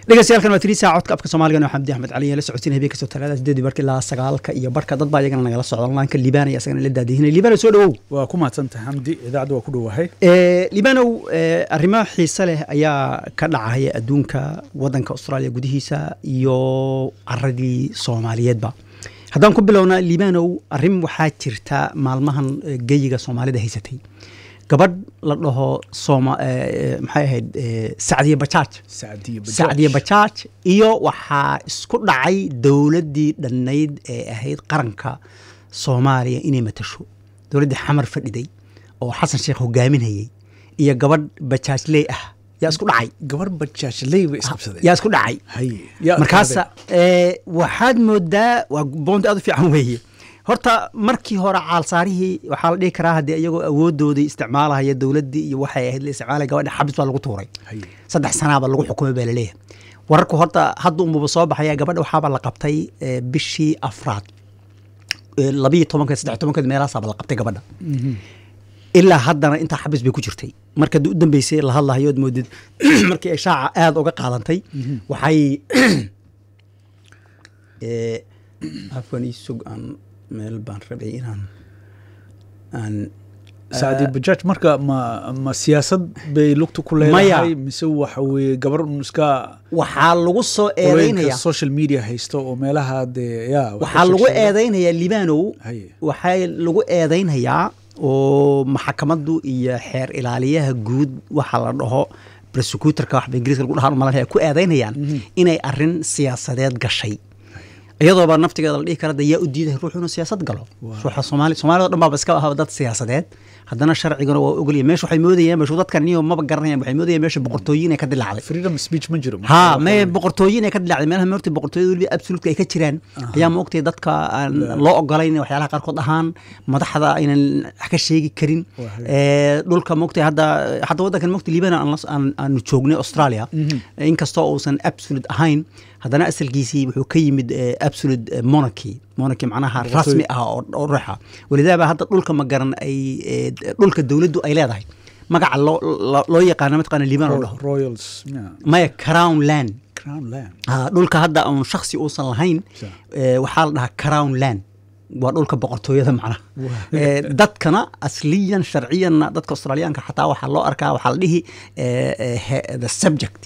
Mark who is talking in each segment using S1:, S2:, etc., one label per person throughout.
S1: dhegeystayaal waa tiriisa codka afka soomaaliga oo xamdi axmed cali la socodsiin habeen kastoo talaada sideedii barka ilaa sagaalka iyo barka dad baa iyagana nagala socda onlineka liibana isagana la daadihinay liibana soo dhawow
S2: waa ku mahadsantahay xamdi idaacadda waa ku dhowahay
S1: liibanow arrimo xiise leh ayaa ka dhacaya adduunka wadanka austraaliya gudihiisa iyo caradii soomaaliyeedba haddaan ku bilowna liibanow arrin waxaa jirta maalmahan geyiga soomaalida haysatay gabadh la dhaho maxay ahayd sacdiye bajaaj sacdiye bajaaj iyo waxaa isku dhacay dowladdii dhannayd ee ahayd qaranka soomaaliya inay matasho dowladdii xamar fadhiday oo xasan sheekh hogaaminayay iyo gabadh bajaajley ah yaa isku dhacay
S2: gabar bajaajley bay isqabsadeen
S1: yaa isku dhacay markaasa waxaad moodaa waa boonti aad u fiican weeye horta markii hore caalsaarihii waxaa la dhihi karaa haddii iyagoo awoodoodii isticmaalahaya dowladdii iyo waxay ahayd la isticmaalaya gabadha xabis baa lagu tuuray saddex sanaaba lagu xukumay baa laleeyahay wararku horta hadda umuba soo baxaya gabadha waxaaba la qabtay bishii afraad labiyo tobankeed saddex tobankeed meelahaasaaba la qabtay gabadha ilaa haddana intaa xabis bay ku jirtay marka u dambeysay la hadlahayo od moodid markii ay shaaca aada uga qaadantay waxay afwan isug aan meel baan rabay inaan aan
S2: sacdi bajaaj marka ma ma siyaasad bay lugta ku leedahay mise waxa weye gabar un iska
S1: waxaa lagu soo eedeynaya
S2: social media haysto oo meelaha dee ya
S1: waxaa lagu eedeynayaa libanow waxaa lagu eedeynayaa oo maxkamaddu iyo xeer ilaaliyaha guud waxa la dhaho prosecutorka waxba ingiriiska lagu dhahaan malanaya ku eedeynayaan inay arrin siyaasadeed gashay iyadooba naftigeeda la dhihi kara yaa u diiday ruux inuu siyaasad galo ruuxa soomaali soomaalida o dhan baaba iska ahaba dad siyaasadeed haddana sharcigana waa ogolya meesha waxay moodayaan meeshu dadkan niyo maba garanayaan waxay moodayaan meesha boqortooyin ay ka dilaacday
S2: freedom speech ma jiro
S1: ha me boqortooyin ay ka dilaacday meelaha moorta boqortooyada weliba absolutka ay ka jiraan ayaa ma ogtay dadka aan loo ogolayn waxyaalaha qaarkood ahaan madaxda aynan wax ka sheegi karin dhulka mogtay hadda hadda waddankan mogtay liibana aanu joognay australia inkastoo uusan absolute ahayn haddana asalkiisii wuxuu ka yimid absolute monarchy monarchy macnaha rasmi ah oo ruuxa walidaaba hadda dhulka ma garan ay dhulka dowladdu ay leedahay magaca loo loo yaqaana mataqaana liibaan oo dhaho
S2: royals
S1: maya crown land
S2: crown land
S1: dhulka hadda uun shaksi uusan lahayn waxaa la dhahaa crown land waa dhulka boqortooyada macnaha dadkana asliyan sharciyanna dadka australiyaanka xataa waxaa loo arkaa waxaa la dhihi the subject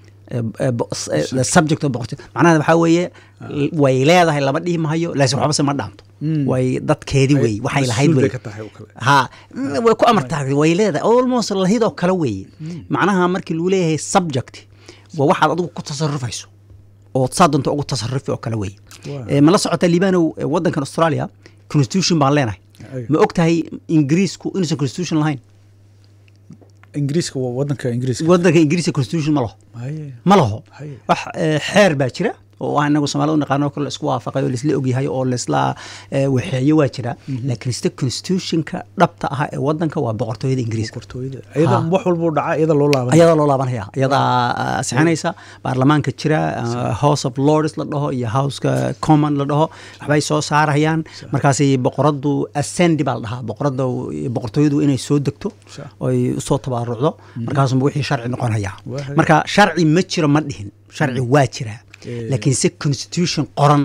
S1: subject macnaha waxaa weeye way leedahay lama dhihi mahayo laakiin waxbase ma dhaanto way dadkeedii wey waxay lahayd wey ha way ku amartaa way leedahay almost lahidoo kale weeye macnaha markii lagu leeyahay subject waa waxaad adigu ku tasarufayso oo saa doonto ugu tasarufi oo kale weeye ma la socota liibanow waddankan australia constitution baan leenahay ma og tahay ingiriisku inuusan constitution lahayn
S2: ingiriiska waa wadanka ingiriiska
S1: wadanka ingiriiska constitution ma laho ma laho wax xeer baa jira oo ah inagu soomaalida u naqaano kale laisku waafaqay oo laisla ogyahay oo laisla waxeeyo waa jira laakiin sida constitutionka dhabta ah ee wadanka waa boqortooyada ingiriiska
S2: iyada wax walba u dhaca iyada loo laaban
S1: iyada loo laabanaya iyadaa sixinaysa baarlamaanka jira house of lords la dhaho iyo houseka common la dhaho waxbay soo saarayaan markaasi boqoradu ascendi baa la dhahaa boqorada boqortooyadu inay soo degto oy usoo tabaarucdo markaasuma wixii sharci noqonaya marka sharci ma jiro ma dhihin sharci waa jiraa laakiin se constitution qoran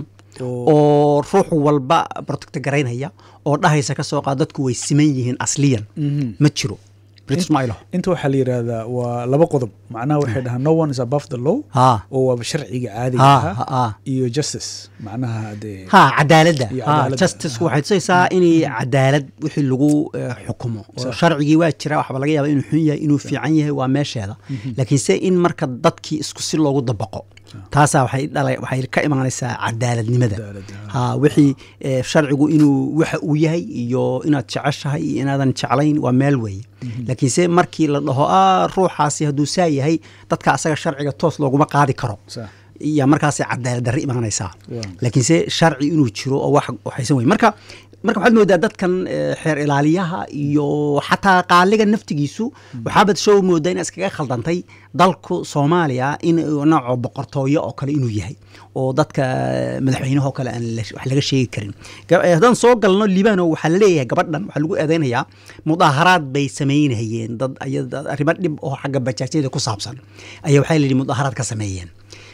S1: oo ruux walba protect garaynaya oo dhahaysa ka soo qaad dadku way siman yihiin asliyan ma jiro
S2: inta waxaa la yidhaahdaa waa laba qodob macnaha waxay dhahaa no one is above the law oo waaba sharciga caadiga ah iyo justice macnaha dee
S1: ha cadaaladda justice waxay tusaysaa inay cadaalad wixii lagu xukumo oo sharcigii waa jira waxba laga yaaba inuu xun yahay inuu fiican yahay waa meesheeda laakiin se in marka dadkii isku si loogu dabaqo taasaa waxay dhala waxay ka imaanaysaa cadaaladnimada ha wixii sharcigu inuu waxa uu yahay iyo inaad jeceshahay iyo inaadan jeclayn waa meel weeye laakiinse markii la dhaho a ruuxaasi hadduu saa yahay dadka asaga sharciga toos looguma qaadi karo iyo markaasay cadaalad darre imaanaysaa laakiinse sharci inuu jiro oo wax waxaysan wey marka marka waxaad moodaa dadkan xeer ilaaliyaha iyo xataa qaaliga naftigiisu waxaabad soo moodaa in iskaga khaldantay dalku soomaaliya in nooco boqortooyo oo kale inuu yahay oo dadka madaxweynaha oo kale aan wax laga sheegi karin haddaan soo galno libano waxaa laleeyahay gabadhan waxaa lagu eedeynayaa mudaaharaad bay samaynayeen dad arrimo dhib oo xagga bajaajyada ku saabsan ayaa waxaa layidhi mudaaharaad ka sameeyeen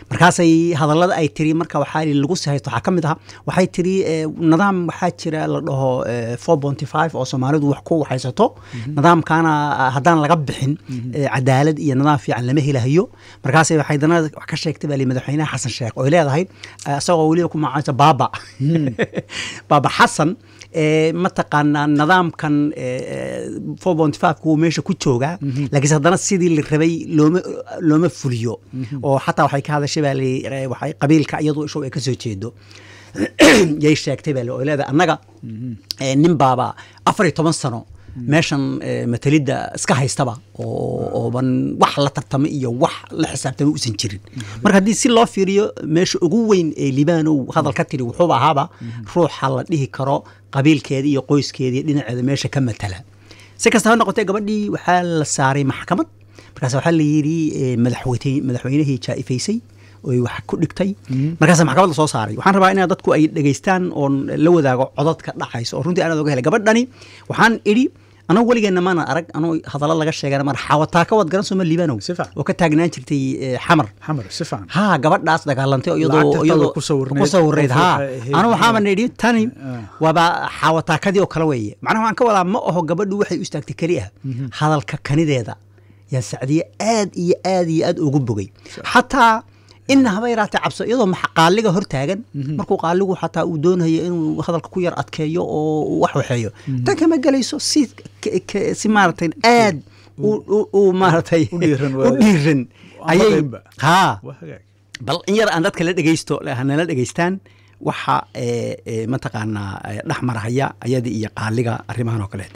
S1: markaasay hadallada ay tiri marka waxaa lagu sihaysto waxaa ka mid aha waxay tiri nidaam waxaa jira la dhaho four ponty five oo soomaalidu wax ku waxaysato nidaamkaana haddaan laga bixin cadaalad iyo nidaam fiican lama helahayo markaasay waxay dana wax ka sheegtay baa li madaxweynaha xasan sheekh oo leedahay isagoo weliba ku magacaansa baaba baaba xasan mataqaanaa nidaamkan four ponty five kuwa meesha ku joogaa laakiinse haddana sidii la rabay looma looma fuliyo oo xataa waxay ka hadashay baa li waxay qabiilka iyadu ishow ay ka soo jeedo yay sheegtay baa li oo leedahay annaga nin baaba afar iyo toban sano meeshan matalidda iska haystaba ooban wax la tartama iyo wax la xisaabtama uusan jirin marka haddii si loo fiiriyo meesha ugu weyn ee libaanow hadal ka tiri wuxuuba ahaaba ruuxa la dhihi karo qabiilkeeda iyo qoyskeeda iyo dhinaceeda meesha ka matala si kasta ha noqotee gabadhii waxaa la saaray maxkamad markaas waxaa la yidhi madaxweynihii jaa'ifaysay oy wax ku dhigtay markaasa maxkamad la soo saaray waxaan rabaa inaa dadku ay dhegaystaan oon la wadaago codadka dhacayso oo runtii aanaad oga helay gabadhani waxaan idhi anagu weligeenna maana arag anuu hadallo laga sheegana mar xawataa ka wad garan sooma liibanow oo ka taagnaan jirtay xamar
S2: xamar si fiican
S1: ha gabadhaas dagaalantay iyadoo iyadoo ku sawirayd ha anu waxaaba nidhi tani waaba xawataakadii oo kale weeye macnaha waxaan ka wadaa ma aho gabadhu waxay u istaagtay keli ah hadalka kanideeda yaa sacdiye aad iyo aad iyo aad ugu bogay xataa ina haba yaraatee cabso iyadoo qaaliga hor taagan markuu qaaligu xataa uu doonayo inuu hadalka ku yar adkeeyo oo wax waxeeyo tan kama gelayso si si maaragtay aad u maaragtay u dhiiran ayay ha bal in yar aan dadka la dhegeysto nala dhegeystaan waxa mataqaanaa dhex marahaya ayada iyo qaaliga arrimahan oo kaleete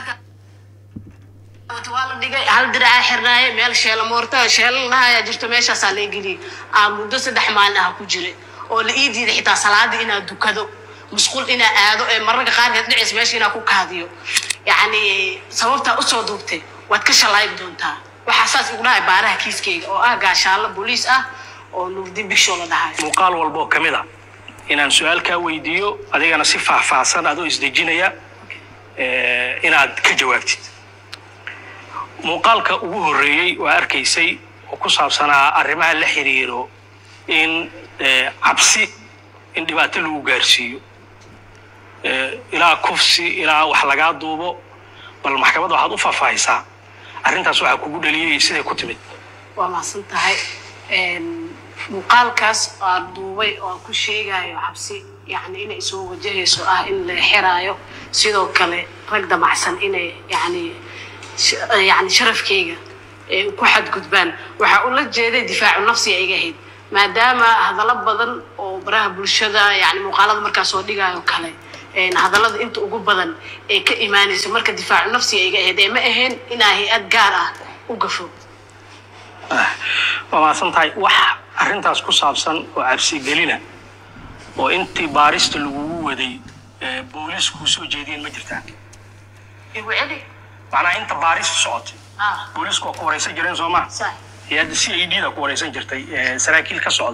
S3: waa la dhigay hal diracaa xirnaaye meel sheela moorta sheela lahayaa jirto meeshaasaa la geliyay aa muddo saddex maalin ah ku jiray oo la ii diiday xitaa salaadii inaa dukado musqul inaa aado ee mararka qaarkeed dhicaysa meesha inaa ku kaadiyo yacni sababtaa usoo duubtay waad ka shalayg doontaa waxaa saas igu dhahay baaraha kiiskayga oo ah gaashaalla booliis ah oo nuurdi bigshow la dhahay
S4: muuqaal walba oo ka mid a inaan su-aal kaa weydiiyo adigana si faahfaahsan adoo isdejinaya inaad ka jawaabtid muuqaalka ugu horreeyey waa arkaysay oo ku saabsanaa arrimaha la xiriiro in cabsi in dhibaato lagu gaarsiiyo ilaa kufsi ilaa wax lagaa duubo bal maxkamadda waxaad u faahfaahisaa arrintaas waxaa kugu dhaliyay siday ku timid
S3: waa mahadsan tahay muuqaalkaas aan duubay oo aan ku sheegayo cabsi yani inay soo wajahayso ah in la xiraayo sidoo kale rag damacsan inay yani yani sharafkayga ku xadgudbaan waxaa ula jeeday difaacu nafsiga iga ahayd maadaama hadallo badan oo baraha bulshada yani muuqaalada markaa soo dhigayo kale hadallada inta ugu badan ee ka imaanayso marka difaacu nafsiga iga ahayd ee ma ahayn inaa hay-ad gaar ah u gafo
S4: waa mahadsan tahay wax arrintaas ku saabsan oo cabsigelina oo intii baarista lagugu waday booliiskuu soo jeediyeen ma jirtaa
S3: igu celi
S4: macnaha inta baaristu socotay booliisku waa ku wareysan jireen soo ma hay-adda c i d da ku wareysan jirtay saraakiil ka socda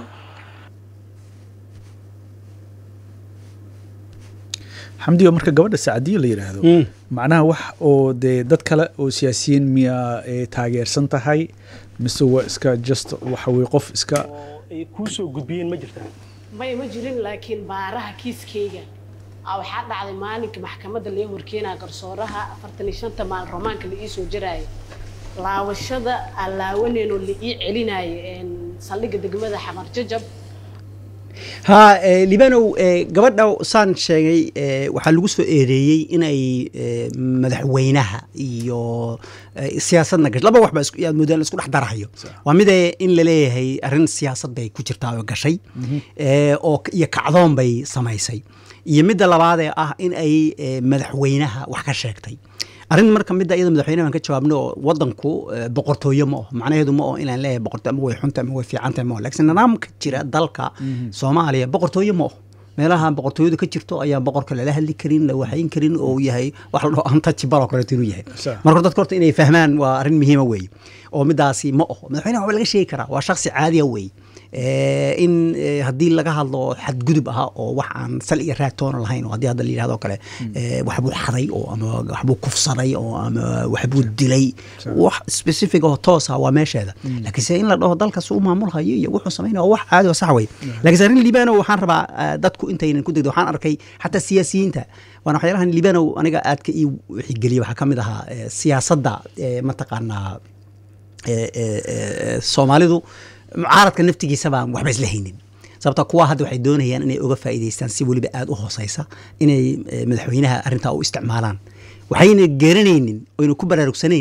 S2: xamdiga marka gabadha sacdiya la yidhaahdo macnaha wax oo dee dad kale oo siyaasiyiin miyaa taageersan tahay mise waa iska just waxa weye qof iska
S4: ay kuu soo gudbiyeen ma jirtaa
S3: may ma jirin laakiin baaraha kiiskayga waxaa dhacday maalinka maxkamadda laga horkeenaya garsooraha afartan iyo shanta maalin romaanka la ii soo jaraayo laawashada aan laawaneenoo la ii celinayo saldhigga degmada xamar jajab
S1: ha libanow gabadha saan sheegay waxaa lagu soo eedeeyey inay madaxweynaha iyo siyaasadna gashay laba waxba yaad moodaan isku dhex darahayo waa midee in laleeyahay arrin siyaasad bay ku jirtaa oo gashay oo iyo kacdoon bay samaysay iyo midda labaadee ah in ay madaxweynaha wax ka sheegtay arrin marka midda iyada madaxweynaha aan ka jawaabno oo wadanku boqortooyo ma aho macnaheedu ma aho inaan leeyahay boqortooyo ama way xunta ama way fiicanta ma aho laakiin nidaamka jira dalka soomaaliya boqortooyo ma aho meelaha boqortooyadu ka jirto ayaan boqorka lala hadli karin la waxayn karin oo yahay wax la dhaho untouchable oo kaleeto inuu yahay marka dadka horta inay fahmaan waa arrin muhiima weeye oo midaasi ma aho madaxweynaha waxba laga sheegi karaa waa shaksi caadiya weeye Eh, in eh, haddii laga hadlo xadgudub aha oo wax aan sal iyo raad toona lahayn oo haddii hadda la yidhahdo kale eh, waxbuu xaday oo ama waxbuu kufsaday oo ama waxbuu dilay wax specific oo toos ah waa meesheeda laakiinse in la dhaho dalkaas u maamulhayo iyo wuxuu samaynaya waa wax caadi oo sax wey laakiinse arrin libano waxaan rabaa eh, dadku intaynan ku degdo waxaan arkay xataa siyaasiyiinta waana waxyaalahan libanow aniga aadka ii wixigeliya waxaa ka mid ahaa eh, siyaasadda eh, mataqaanaa eh, eh, eh, soomaalidu mucaaradka naftigiisa baan waxba isla haynin sababta kuwa hadda waxay doonayaan inay uga faa'iidaystaan si weliba aada u hooseysa inay eh, madaxweynaha arrintaa u isticmaalaan waxayna garanaynin oyna ku baraarugsanayn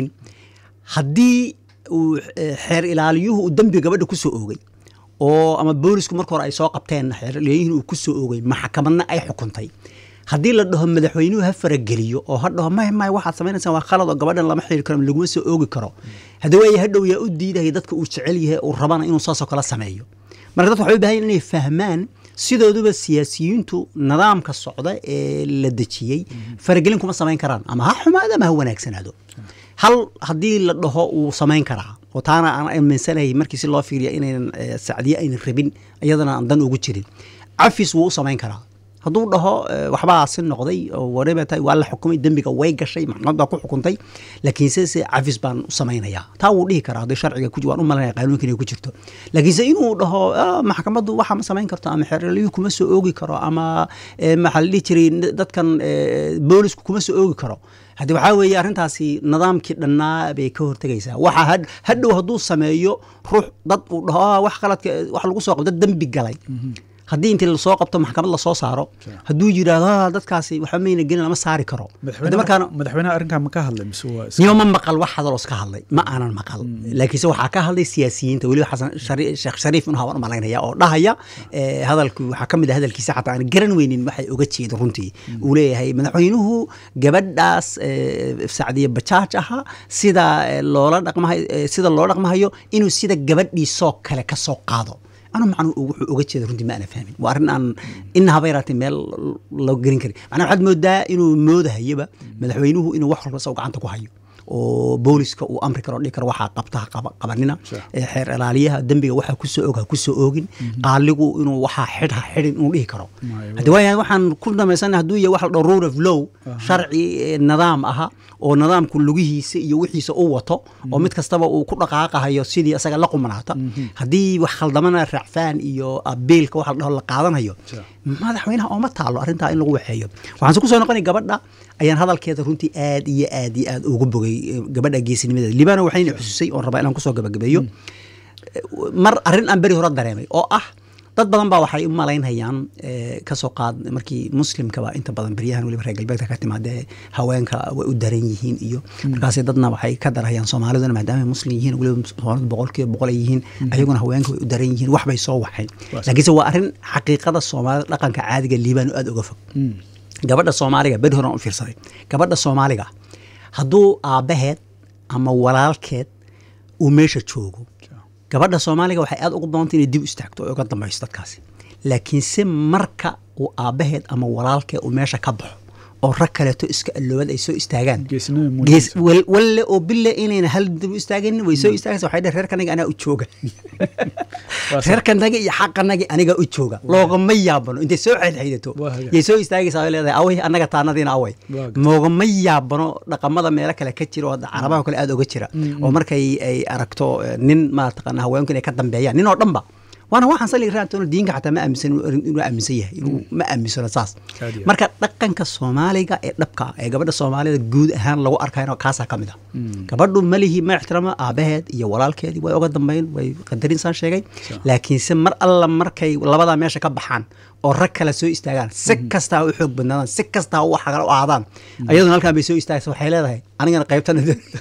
S1: haddii uu eh, xeer ilaaliyuhu uu dembi gabadha ku soo oogay oo ama boolisku marka hore ay soo qabteen xeer ilaaliyuhuna uu ku soo oogay maxkamadna ay xukuntay haddii la dhaho madaxweynuhu ha farageliyo oo ha dhaho may may waxaad samaynaysaa waa khalad oo gabadhan lama xiri karo ama laguma soo oogi karo haddii waaya hadhow yaa u diidaya dadka uu jecel yahay uu rabana inuu saasoo kale sameeyo marka dadka waxay u baahan yihin inay fahmaan sidooduba siyaasiyiintu nidaamka socda ee la dejiyey faragelin kuma samayn karaan ama ha xumaado ama ha wanaagsanaado hal haddii la dhaho wuu samayn karaa oo taana aan aaminsanahay markii si loo fiiriya inaynan eh, sacdiye aynan rabin iyadana aan dan ugu jirin cafis wuu u samayn karaa hadduu dhaho eh, waxbaa si noqday oo whatever tahay waa la xukumay dembiga way gashay maxkamad baa ku xukuntay laakiinse se cafis baan u samaynayaa taa wuu dhihi karaa haddii sharciga ku waan u malanaya qaanuunka inay ku jirto laakiinse inuu dhaho "Ah, maxkamaddu waxa ma samayn karto ama xeerliyuhu kuma soo oogi karo ama eh, maxaa la dhihi jiray dadkan eh, boolisku kuma soo oogi karo haddii waxaa weeye arrintaasi nidaamkii dhannaa bay ka hortegaysaa waxa had- hadhow hadduu sameeyo ruux dad uu dhaho "Ah, wax qaladka wax lagu soo qabto dembi galay haddii intii lasoo qabto maxkamad lasoo saaro hadduu yidhaahdo "Ah, dadkaasi waxba mayna gelin lama saari karo Haddii markaana
S2: madaxweynaha arrinkaa ma ka hadlay mise waa iska-
S1: nima ma maqal wax hadaloos ka hadlay ma aanan maqal laakiinse waxaa ka hadlay siyaasiyiinta weliba xasan Shari- sheekh shariif inuu haban u malaynaya oo dhahaya eh, hadalku waxaa ka mid ah hadalkiisa xataa aan garan weynin waxay uga jeedo runtii uu leeyahay madaxweynuhu gabadhaas eh, sacdiye bajaaj aha sida eh, loola dhaqmahay eh, sida loo dhaqmahayo inuu sida gabadhiisoo kale ka soo qaado anu macnu wuxuu uga jeeda runtii ma ana fahmin waa arrin aan ina haba yaraatay meel loo gelin karin macnaa waxaad moodaa inuu moodahayaba madaxweynuhu inuu wax walba isago gacanta ku hayo oo booliska uu amri karo dhihi karo waxaa qabta ha qaba- qabanina Eh, xeer ilaaliyaha dembiga waxaa kusoo og ha kusoo oogin qaaligu inuu waxaa xidh ha xidhin inuu dhihi karo haddi waayahay waxaan ku dhamaysana hadduu yahay wax la dhaho rule of law sharci eh, nidaam aha oo nidaamku lugihiisa iyo wixiisa u wato oo mid kastaba uu ku dhaqaaqahayo sidii isaga la qumanaata haddii wax khaldamana raacfaan iyo abiilka waxa la dhaho la qaadanayo madaxweynaha ooma taalo arrintaa in lagu waxeeyo waxaan se kusoo noqonay gabadha ayaan hadalkeeda runtii aad iyo aad iyo aad ugu bogay eh, gabadha geesinimadeeda libano waxayna xususay oon rabaa inaan kusoo gabagabeeyo mar arrin aan beri hore dareemay oo ah dad badan baa waxay u malaynayaan eh, kasoo qaad markii muslimkaba inta badan beryahan weliba reer galbeedka ka timaadee haweenka way u daran yihiin iyo markaas dadna waxay ka darayaan soomaaliduna maadaama ay muslim yihiin weliba soomaalidu boqolkiiba boqol ay yihiin ayaguna haweenka way u daran yihiin wax bay soo waxeen laakiinse waa arrin xaqiiqada soomaalida dhaqanka caadiga liibaan aad uga fog gabadha soomaaliga beri horan u fiirsaday gabadha soomaaliga hadduu aabbaheed ama walaalkeed uu meesha joogo gabadha soomaaliga waxay aad ugu badanta inay dib u istaagto oo uga dambayso dadkaasi laakiinse marka uu aabbaheed ama walaalkeed uu meesha ka baxo oo rag kaleeto iska alloobad ay soo istaagaan
S2: Geesinimo
S1: gees
S2: muujinaysa.
S1: wal- walle oo bille inayna hal dib u istaaganin way soo istaagaysa waxay dheh reerkanaga anaa u jooga
S2: Waa sax.
S1: reerkanaga iyo xaqanaga aniga u jooga loogama yaabano intay soo xeelxeedato
S2: Waa hagaag.
S1: yay soo istaagaysaa way leedahay away annaga taanadiina away
S2: Waa hagaag.
S1: moogama yaabano dhaqamada meelo kale ka jira oo hadda carabaha kale aad oga jira oo markay ay aragto eh, nin maataqana haweenku inay ka dambeeyaan nin oo dhanba waana waxaan saliga raatoona diinka xataa ma aaminsan inuu aaminsan yahay inuu ma aaminsano saas
S2: Aad iyo aad.
S1: marka dhaqanka soomaaliga ee dhabka ah ee gabadha soomaalida guud ahaan lagu arkayno kaasaa ka mid ah gabadhu malihi ma ixtiraamo aabaheed iyo walaalkeedii way oga dambeyn way qadarin saan sheegay laakiinse mar alla markay labadaa meesha ka baxaan oo rag kale soo istaagaan si kastaa u xoog badnaadaan si kastaa u xagal u aadaan ayaduna halkaan bay soo istaagaysa waxay leedahay anigana qaybtan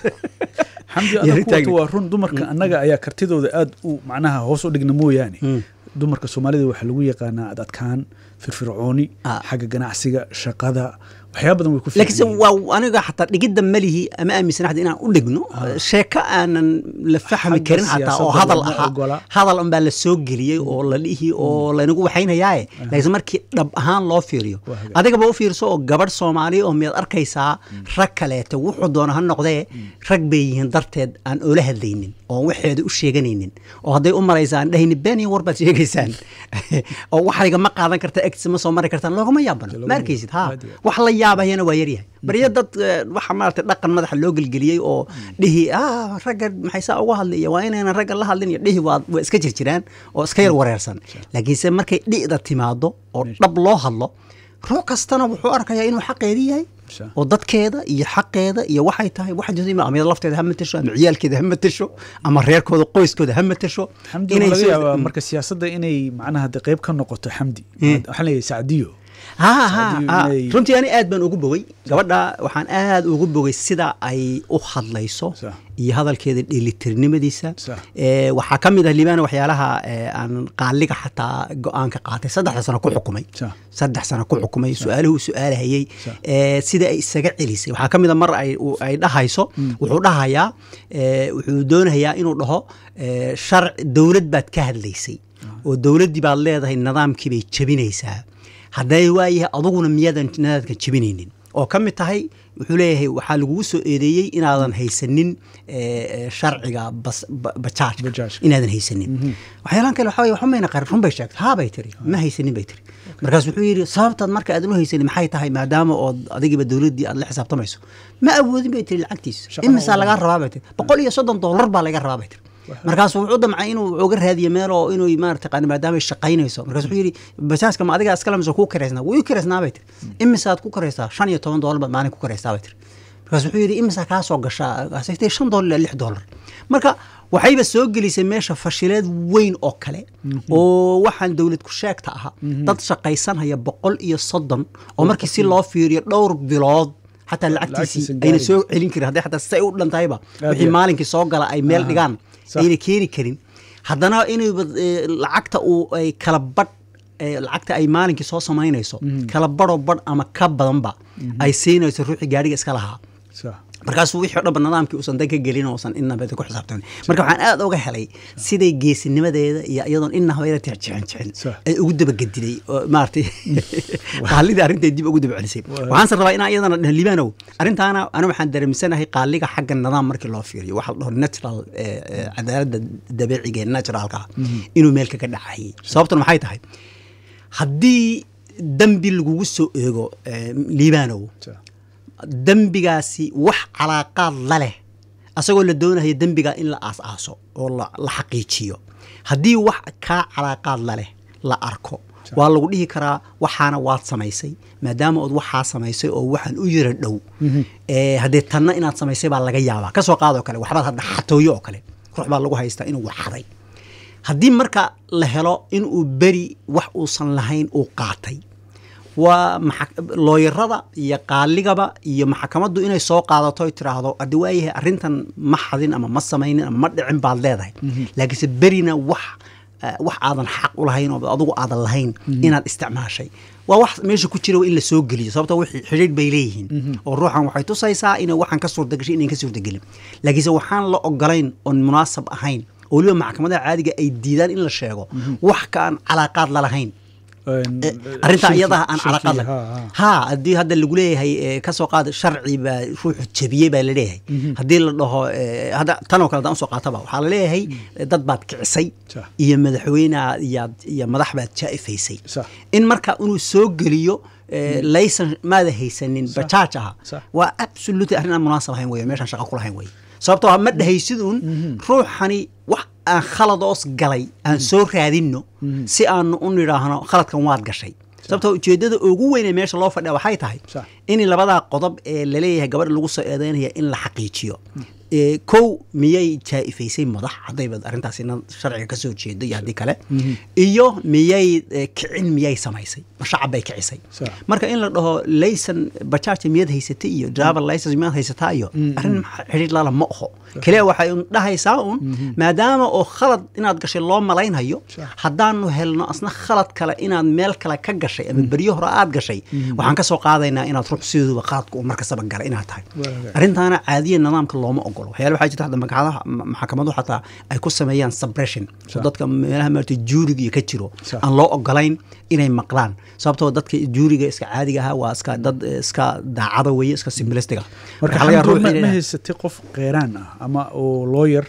S2: xamdi
S1: Iyo
S2: adag
S1: ritaagni.
S2: kuwata waa run dumarka annaga ayaa kartidooda aad u macnaha hoos u dhigna mooyaane dumarka soomaalida waxaa lagu yaqaanaa ad adkaan firfircooni
S1: Ah.
S2: xagga ganacsiga shaqada waxyaaba badan way ku
S1: laakiinse
S2: fiican
S1: waa aniga xataa dhigidda malihi ama aaminsan xataa inaan u dhigno sheeko aanan la fahmi
S2: Xagga
S1: karin xataa oo
S2: siyaasadda
S1: hadal
S2: lama
S1: ahaa
S2: ogola.
S1: hadal unbaa la soo geliyey oo la dhihi oo laynagu waxaynayaaye laakiinse markii dhab ahaan loo fiiriyo
S2: Waa hagaag.
S1: adigaba u fiirso oo gabadh soomaaliya oo miyaad arkaysaa rag kaleeto wuxuu doona ha noqdee rag bay yihiin darteed aan oola hadlaynin oo waxeeda u sheeganaynin oo hadday u maraysaan dhahayni been iyo war baad sheegaysaan oo waxayga ma qaadan karta egtisa ma soo mari kartaan loogama yaabano ma arkaysid ha
S2: Aad iyo aad.
S1: wax la yaabahayana waa yaryahay baryo dad eh, waxa maarata dhaqan madaxa loo gelgeliyey oo dhihi ah ragga maxay saa uga hadlaya waa inaynan ragga la hadlin iyo dhihi waa waa iska jirjiraan oo iska yar wareersan laakiinse markay dhi'da timaado oo dhab loo hadlo ruux kastana wuxuu arkayaa inuu xaqeedii yahay
S2: Sure.
S1: oo dadkeeda iyo xaqeeda iyo waxay tahay waxa jirta ama iyada lafteeda ha matasho ama ciyaalkeeda ha matasho ama reerkooda qoyskooda ha matasho
S2: xamdi
S1: inay
S2: waxaa laga
S1: soo-
S2: yaabaa marka siyaasadda inay macnaha de qayb ka noqoto xamdi waxaan leeyahay sacdiyo
S1: ha ha
S2: Saadiyo
S1: ha
S2: inay-
S1: runtii ani aad baan ugu bogay gabadha waxaan aad ugu bogay sida ay u hadlayso
S2: Sax.
S1: iyo hadalkeeda dheelitirnimadiisa
S2: Sax.
S1: Eh, waxaa ka mid ah liibana waxyaalaha eh, aan qaaliga xataa go-aanka qaatay saddexda sano ku xukumay
S2: Sax.
S1: saddex sano ku xukumay su-aaluhu su-aalahayey
S2: Sax.
S1: eh, sida ay isaga celisay waxaa ka mid a mar ay u- ay dhahayso wuxuu dhahayaa eh, wuxuu doonayaa inuu dhaho eh, sharc dowlad baad ka hadlaysay oo dowladdii baad leedahay nidaamkii bay jebinaysaa hadday waayahay aduguna miyaadan nadaadkan jebinaynin oo ka mid tahay wuxuu leeyahay waxaa lagugu soo eedeeyey inaadan haysanin eh, eh, sharciga bas- ba- bajaajka
S2: Bajaajka.
S1: inaadan haysanin waxyaalaan kale waxaa weye waxba mayna qarin run bay sheegtay haa bay tiri ma haysanin bay tiri markaas wuxuu yidhi sababtaad marka aadan u haysanin maxay tahay maadaama ood adigiba dowladdii aad la xisaabtamayso ma awoodin bay tiri lacagtiisa
S2: Shaqo
S1: imisaa
S2: ma
S1: lagaa rabaa bay tiri boqol iyo soddon dollar baa laga rabaa bay tiri markaasuu wuxuu damcay inuu uga raadiyo meel oo inuu maarata qani maadaama ay shaqaynayso markaas wuxuu yidhi bajaajka ma adigaa iskale mise kuu karaysnaa wuu ii karaysnaa bay tiri imisaad ku karaysaa shan iyo toban dollar baad maalin ku karaysaa bay tiri markaas wuxuu yidhi imisaa kaa soo gashaa kaasay tiri shan dollar ilaa lix dollar marka waxayba soo gelisay meesha fashileed weyn oo kale oo waxaan dowlad ku sheegta ahaa dad shaqaysanhaya boqol iyo soddon oo markii si loo fiiriyo dhowr bilood xataa lacagtiisii
S2: Lacagtiisa
S1: ayna
S2: gaari.
S1: soo celin karin hadday xataa say u dhantahayba
S2: Aad
S1: wixii
S2: iyo-
S1: maalinkii soo gala ay meel
S2: Aha.
S1: dhigaan
S2: Sax.
S1: ayna keeni karin haddana inayba eh, lacagta uu ay kala badh eh, lacagta ay maalinkii soo samaynayso kala badhoo badh ama ka badanba ay siinayso ruuxii gaadhiga iska lahaa
S2: Sax.
S1: markaasuu wixii o dhanba nidaamkii uusan dan ka gelin uusan innaba ku xisaabtamin marka waxaan aad uga helay siday geesinimadeeda iyo iyadoon innaba yara jixin jixin
S2: Sax.
S1: ay ugu dabagediday oo maaragtay qaalidii arrintay dib ugu daba celisay waxaanse rabaa inaan iyadana dheh libaanow arrintaana ani waxaan dareemsanahay qaaliga xagga nidaam markii loo fiiriyo waxa la dhaho natural eh, eh, cadaaladda dabeeciga ee naturalka ah inuu meel kaga dhacayay sababtuna maxay tahay haddii dembi lagugu soo eego eh, libaanow
S2: Sax.
S1: dembigaasi wax calaaqaad la leh asagoo la doonayo dembiga in la aas-aaso oo la la xaqiijiyo haddii wax kaa calaaqaad la leh la arko waa lagu dhihi karaa waxaana waad samaysay maadaama ood waxaa samaysay oo waxaan u yara dhow Eh, haddee tanna inaad samaysay baa laga yaabaa kasoo qaadoo kale waxbaad hadda xatooyo oo kale ruux baa lagu haystaa inuu waxaday haddii marka la helo inuu beri wax uusan lahayn uu qaatay waa maxa- looyarada iyo qaaligaba iyo maxkamaddu inay soo qaadato ay tiraahdo haddi waayahay arrintan ma xadin ama ma samaynin ama ma dhicin baad leedahay laakiinse berina wax eh, wax aadan xaq u lahayn oo adigu aadan lahayn inaad isticmaashay waa wax meesha ku jira waa in la soo geliyo sababto wixii xidhiidh bay leeyihiin oo ruuxan waxay tusaysaa inay waxaan ka suurtagashay inayn ka suurtagelin laakiinse waxaan la ogolayn oon munaasab ahayn oo weliba maxkamadaha caadiga ay diidaan in la sheego wax ka aan calaaqaad la lahayn
S2: Een,
S1: Eh, arrintaa
S2: shirki-
S1: iyadaha aan
S2: shirki,
S1: calaqad
S2: ha, ha.
S1: ha haddii hadda lagu leeyahay eh, ka soo qaada sharci baa ruuxu jebiyey baa laleeyahay haddii la dhaho eh, hadda tanoo kale haddaan usoo qaataba waxaa laleeyahay eh, dad baad kicisay
S2: Sax.
S1: iyo madaxweyne iyaad iyo madax baad jaa'ifaysay
S2: Sax.
S1: in marka inuu soo geliyo eh, laysan maada haysanin bajaaj aha
S2: Sax.
S1: waa absolutely arrin aan munaasab ahayn weye meeshaan shaqo ku lahayn weye sababtoo ah ma dhahaysid uun ruuxani wax aan khaladoos galay aan soo raadinno si aanu u nidhaahno khaladkan waad gashay sababtoo ujeeddada ugu weyn ee meesha loo fadhiya waxay tahay
S2: Sax.
S1: in labadaa qodob ee laleeyahay gabadha lagu soo eedeynaya in la xaqiijiyo Eh, kow miyay jaa'ifaysay madax haddayba arrintaasina sharciga ka soo jeedo iyo haddii kale iyo miyay eh, kicin miyay samaysay ma shacab bay kicisay
S2: Sax.
S1: marka in la dhaho laysan bajaajta miyaad haysatay iyo driver license miyaad haysataa iyo arrin xidhiidh lala ma oho kaliya waxay un dhahaysaa un maadaama oo khalad inaad gashay loo malaynhayo
S2: Sax.
S1: haddaanu helno asna khalad kale inaad meel kale ka gashay ama beryo hore aad gashay waxaan ka soo qaadaynaa inaad ruux sideeduba qaladka uu markastaba galay inaad tahay
S2: Waaga.
S1: arrintaana caadiya nidaamka looma ogolo waxyaala waxaa jirta hadda magacadaha ma- maxkamadu xataa ay ku sameeyaan suppression oo
S2: Sax.
S1: dadka meelaha maarata juuriga iyo ka jiro
S2: Sax.
S1: aan loo ogolayn inay maqlaan sababtoo dadka juuriga iska caadiga ahaa waa iska dad eh, iska daacada weeye iska simbilistiga
S2: marka
S1: Waxaa laga yaabaa
S2: xamdu
S1: ruux
S2: ma
S1: inay
S2: ma
S1: dhahaan,
S2: haysatay qof qeyraan ah ama oo lawyer